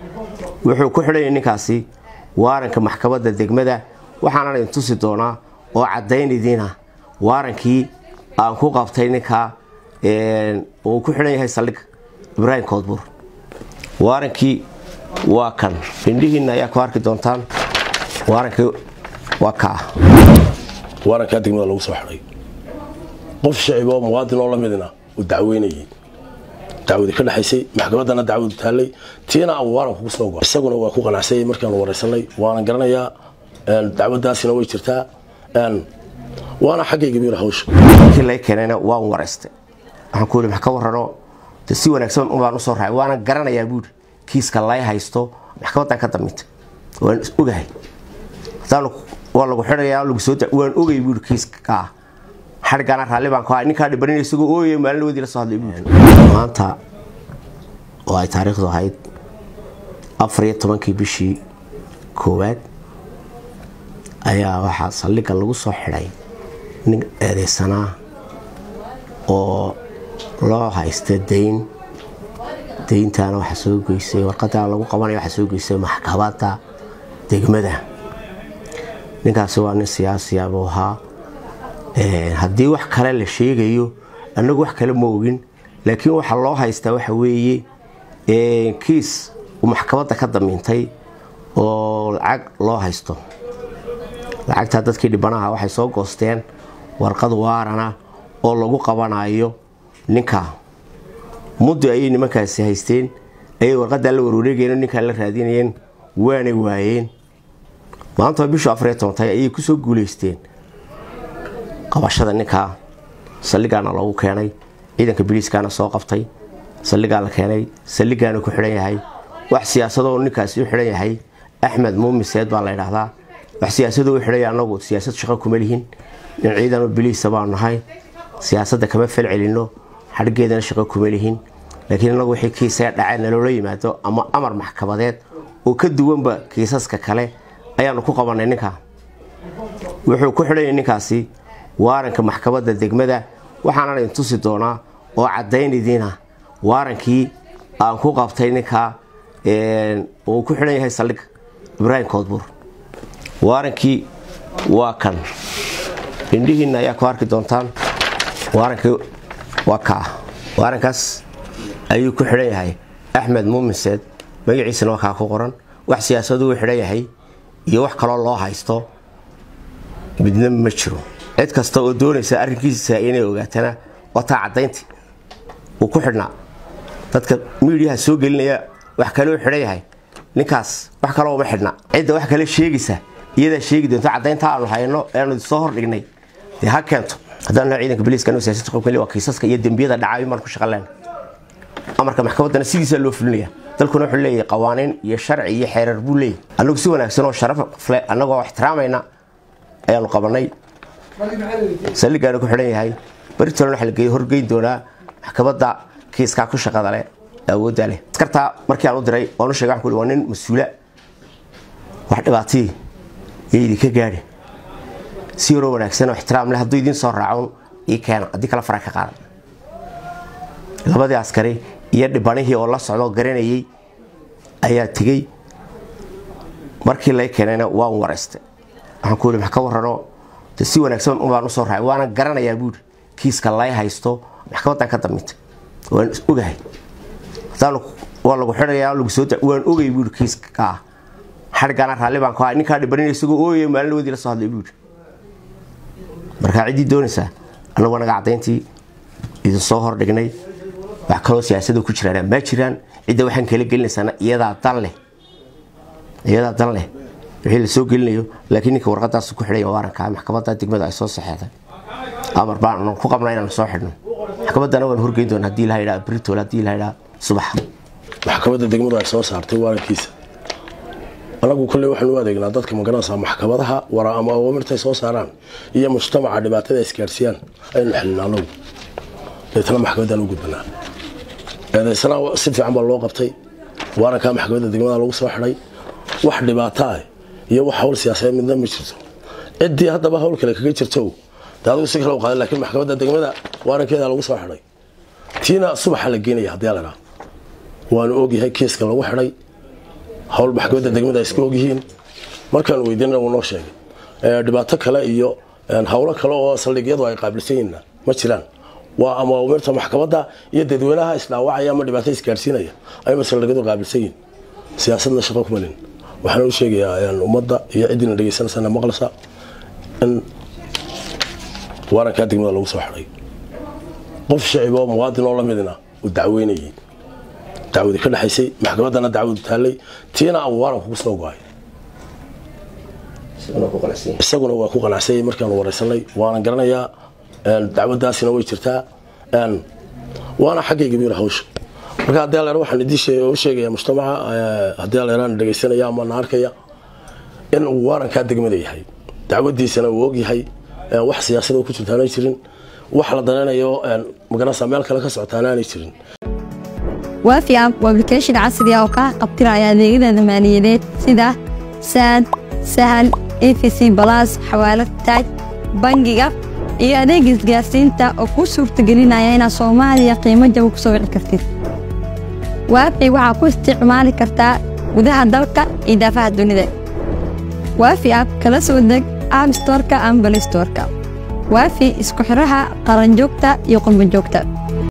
wuxuu ku xidhanyay ninkaasi waaranka maxkamadda degmada waxaana idin tusi doonaa oo caddaynaydiina waarankii aan ku qabtay ninkaa uu ku xidhan yahay saldhig ibraahim koodbuur waarankii waa kan indhihiinna ayaa ku arki doontaan waarankii waa kaa waarankaa degmada lagu soo xidhay qof shacib oo muwaadin oo la midina uu dacweynayay dacwadi ka dhexaysay maxkamaddana dacwadu taallay tiina aan waaranku ku soo go isaguna waa ku qanacsayay markaanu waraysanay waanan garanayaa dacwadaasina way jirtaa waana xaggayga biir hawsha markii lay keenayna waan waraystay waxaan ku yidhi max ka warrano de si wanaagsan baan usoo raacay waana garanayaa buuri kiiska lay haysto maxkamaddan ka damintay waan ogahay haddaan waa lagu xidhayaa lagu soo waan ogay buuri kiiska kaa xadhiggaana raalli baan ku hay ninkaa dhibanin isagoo ooyay maalin wadii la soo hadlay buuri maanta oo ay taariikhdu ahayd afar iyo tobankii bishii koowaad ayaa waxaa saldhigga lagu soo xidhay nin eedeysanaa oo loo haysta dayn dayntaana waxaa soo geysay warqadaa lagu qabanaya waxaa soo geysay maxkamadda degmada ninkaasi waa nin siyaasiya buu ahaa haddii wax kale la sheegayo annagu wax kale ma ogin laakiin waxaa loo haystaa waxa weeye kiis uu maxkamadda ka damiintay oo lacag loo haysto lacagtaa dadkii dhibanaha waxay soo goosteen warqad waarana oo lagu qabanayo ninka muddo ayay nimankaasi haysteen ayay warqadaa la warwareegeen ninkaa la raadinayeen waanay waayeen maanta bishu afariyo tobantahay ayay kusoo guulaysteen qabashada ninkaa saldhigaana loogu keenay ciidanka biliiskaana soo qabtay saldhigaa la keenay saldhigaana ku xidhan yahay wax siyaasadoo ninkaasi u xidhan yahay axmed muumiseed baa la ydhaahdaa wax siyaasadu u xidhaya anagu siyaasad shaqo kuma lihin nin ciidanoo biliisa baan nahay siyaasadda kama fel celinno xadhgeedana shaqo kuma lihin laakiin inagu wixii kiisaga dhacay naloola yimaado ama amar maxkamadeed oo ka duwanba kiisaska kale ayaanu ku qabannay ninkaa wuxuu ku xidhanyay ninkaasi waaranka maxkamadda degmada waxaana idin tusi doonaa oo caddaynaydiina waarankii aan ku qabtay ninkaa uu ku xidhan yahay saldhig ibraahim koodbuur waarankii waa kan indhihiinna ayaa ku arki doontaan waarankii waa kaa waarankaas ayuu ku xidhan yahay axmed muuminseed magaciisana waa kaa ku qoran wax siyaasadu u xidhan yahay iyo wax kaloo loo haysto midna ma jiro cid kasta oo doonaysa arrinkiisa inay ogaatana wataa caddayntii uu ku xidhnaa dadka miidiyaha soo gelinaya wax kaloo xidhan yahay ninkaas wax kaloo uma xidhna cidda wax kale sheegaysa iyadaa sheegi doonto caddaynta aanu hayno eanu soo hordhignay dee ha keento haddaan naho ciidanka biliiska anu siyasad qobkali waa kiisaska iyo dembiyada dhacaayo maan ku shaqaleen amarka maxkamaddana sidiisaa loo fulinaya dalkuna wuxuu leeyahay qawaaniin iyo sharci iyo xeerar buu leeyahy annagu si wanaagsan oo sharaf le annagoo ixtiraamayna ayaanu qabannay saldhigaana ku xidhan yahay baritolan waxa la horgeyn doonaa maxkamadda kiiskaa ku shaqada leh awoodda leh askartaa markii aan u diray waan u sheegay waxaan ku waa nin mas-uula wax dhibaatadii iyo idinka gaadhi si yaroo wanaagsan oo ixtiraam leh hadduu idiin soo raacon ii keena haddii kale fara ka qaadan labadii askari iyo dhibanihii oo la socdoo garanayay ayaa tegey markii lay keenayna waan waraystay waxaan ku yidhi max ka warrano de si wanaagsan baan usoo raacay waana garanayaa buuri kiiska lay haysto maxkamaddan ka damintay waan ogahay haddaan waa lagu xidhayaa lagu soo waan ogay buuri kiiska kaa xadhiggaana raalli baan ku hay ninkaa dhibanin isagoo ooyay maalin wadii la soo hadlay buuri markaa ciddii doonaysaa annagu anaga caddayntii idin soo hordhignay wax kaloo siyaasada ku jiraan ma jiraan cidda waxaan kala gelinaysaana iyadaa dan leh iyadaa dan leh wixii la soo gelinayo laakiin ninka warqadaas ku xidhaya waaranka maxkamadda degmada ay soo saxeexday amar baan ku qabnaa inaan soo xidhno maxkamaddana waan horgeyn doona haddii la yidhaha britol haddii la yidhaha subax maxkamadda degmadu ay soo saartay waarankiisa anagu kolley waxaan u adeegnaa dadka magaranaysaa maxkamadaha wara ama awaamirtay soo saaraan iyo mujtamaca dhibaatada isgaarsiiyaan aynu xilina anagu deetana maxkamaddaan u gudbanaa eedaysana si fiican baa loo qabtay waarankaa maxkamadda degmada lagu soo xidhay wax dhibaato ah iyo wax hawl siyaasadeed midna ma jirto ciddii haddaba hawl kale kaga jirto de adigu si kale u qaaday laakiin maxkamadda degmada waarankeeda lagu soo xidhay tiina subaxa la geenaya haddii la dhaa waanu ogyahay kiiska lagu xidhay hawl maxkamadda degmada ay iska ogyihiin markaan weydiinana wuu noo sheegay dhibaato kale iyo hawlo kale oo saldhigyadu ay qaabilsan yihiinna ma jiraan waa ama umirta maxkamadda iyo dadweynaha isdhaawacaya ama dhibaato isgaarsiinaya ayba saldhigyadu qaabilsan yihiin siyaasadna shaqo kumalin waxaan u sheegayaa ummadda iyo ciddina dhegeysanaysa maqlaysa in waarankaa degmada lagu soo xidhay qof shacib oo muwaadin oo lamidina uu dacweynayay dacwadi ka dhexaysay maxkamaddana dacwadu taallay tiina uu waaranku ku soo go-ay isaguna waa ku qanacsanyay markaanu wareysanay waanan garanayaa dacwadaasina way jirtaa waana xaggayga buyir hawsha marka haddii alleer waxaan idiin u sheegaya mujtamaca haddii alleeraan dhegaysanaya ama na arkaya in uu waarankaa degmada yahay dacwadiisana uu ogyahay wax siyaasada ku jirta aanay jirin wax la danaynayo magaranaysa meel kale ka socotaana aanay jirin waafi app waa application casri ah oo kaa qabtiraya adeegyada maaliyadeed sida saad sahal efc balas xawaalad taaj bangiga iyo adeeg isgaarsiinta oo kuu suurtagelinaya inaad soomaaliya qiimo jaba ku soo wici kartid waafi waxaa ku isticmaali kartaa gudaha dalka iyo daafaha dunida waafi app kala soo deg app storka ama balistorka waafi isku xiraha qaranjoogta iyo qurbanjoogta